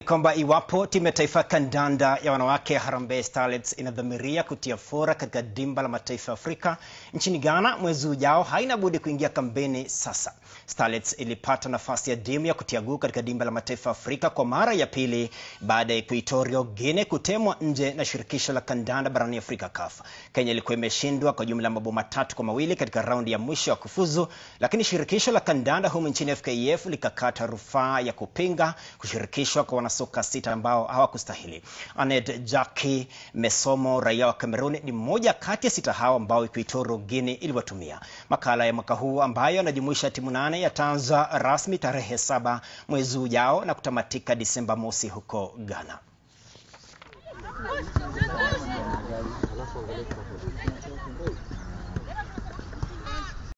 kwamba iwapo timu ya taifa ya kandanda ya wanawake Harambee Starlets inadhamiria kutia fora katika dimba la mataifa ya Afrika nchini Ghana mwezi ujao, haina budi kuingia kambeni sasa. Starlets ilipata nafasi ya dimu ya kutia guu katika dimba la mataifa ya Afrika kwa mara ya pili baada ya Equatorial Guinea kutemwa nje na shirikisho la kandanda barani Afrika CAF. Kenya ilikuwa imeshindwa kwa jumla mabao matatu kwa mawili katika raundi ya mwisho ya kufuzu, lakini shirikisho la kandanda humu nchini FKF likakata rufaa ya kupinga kushirikishwa kwa wanasoka sita ambao hawakustahili. Anet Jackie Mesomo, raia wa Cameroon, ni mmoja kati ya sita hao ambao Equatorial Guinea iliwatumia. Makala ya mwaka huu ambayo yanajumuisha timu nane yataanza rasmi tarehe saba mwezi ujao na kutamatika Disemba mosi huko Ghana.